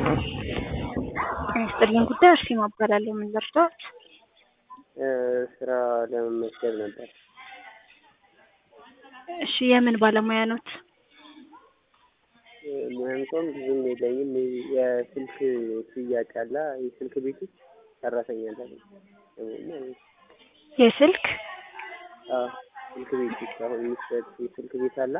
ይስጥልኝ ጉዳይ አርሴማ እባላለሁ። ምን ልርዳዎት? ስራ ለመመዝገብ ነበር። እሺ የምን ባለሙያ ኖት? ሙያ እንኳን ብዙም የለኝም። የስልክ ሽያጭ አለ የስልክ ቤት ውስጥ ሰራተኛ አለ። የስልክ አዎ ስልክ ቤት ውስጥ አሁን የሚሰጥ የስልክ ቤት አለ።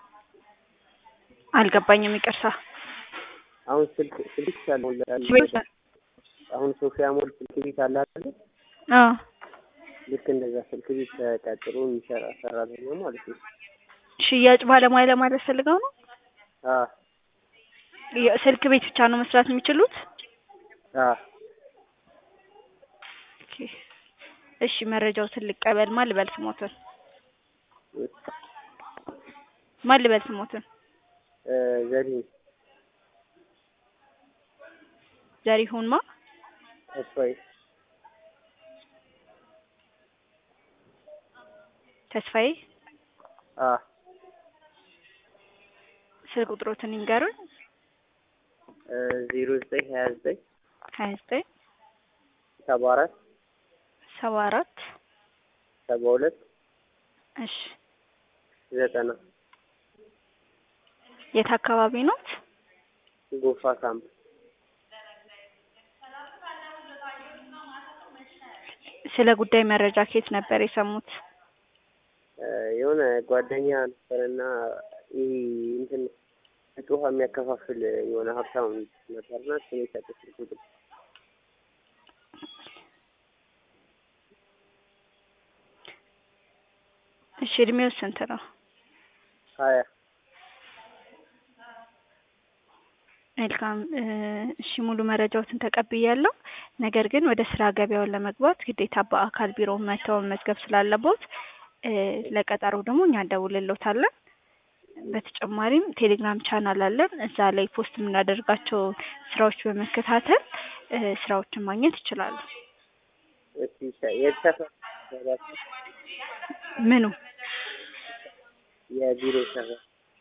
አልገባኝም፣ ይቅርታ። አሁን ስልክ ስልክ ሳልሞላ አሁን ሶፊያ ሞል ስልክ ቤት አለ አይደል? አዎ ልክ እንደዛ ስልክ ቤት ተቀጥሮ የሚሰራ ሰራተኛ ማለት ነው። ሽያጭ ባለሙያ ለማለት ፈልገው ነው? አዎ ስልክ ቤት ብቻ ነው መስራት የሚችሉት? አዎ ኦኬ። እሺ መረጃዎትን ልቀበል። ማን ልበል ስሞትን? ማን ልበል ስሞትን? ዘሪሁን ዘሪሁን ማ? ተስፋዬ ተስፋዬ። አዎ ስልክ ቁጥሮትን ይንገሩኝ። ዜሮ ዘጠኝ ሀያ ዘጠኝ ሀያ ዘጠኝ ሰባ አራት ሰባ አራት ሰባ ሁለት እሺ ዘጠና የት አካባቢ ኖት? ጎፋ ካምፕ ስለ ጉዳይ መረጃ ከየት ነበር የሰሙት? የሆነ ጓደኛ ነበረና ይህ እንትን እጦሃ የሚያከፋፍል የሆነ ሀብታም ነበርና እሱ ነው የሰጠኝ ስልክ ቁጥር። እሺ እድሜው ስንት ነው? ሀያ መልካም እሺ ሙሉ መረጃዎትን ተቀብያለሁ። ነገር ግን ወደ ስራ ገበያውን ለመግባት ግዴታ በአካል ቢሮ መተው መመዝገብ ስላለቦት ለቀጠሮ ደግሞ እኛ እንደውልሎታለን። በተጨማሪም ቴሌግራም ቻናል አለን። እዛ ላይ ፖስት የምናደርጋቸው ስራዎች በመከታተል ስራዎችን ማግኘት ይችላሉ። እሺ የት ሰፈር ምኑ የቢሮ ሰፈር?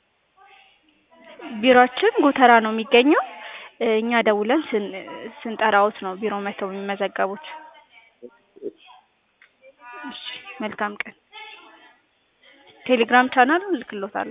ቢሮአችን ጎተራ ነው የሚገኘው። እኛ ደውለን ስንጠራዎት ነው ቢሮ መተው የሚመዘገቡት። እሺ መልካም ቀን። ቴሌግራም ቻናል እልክሎታለሁ።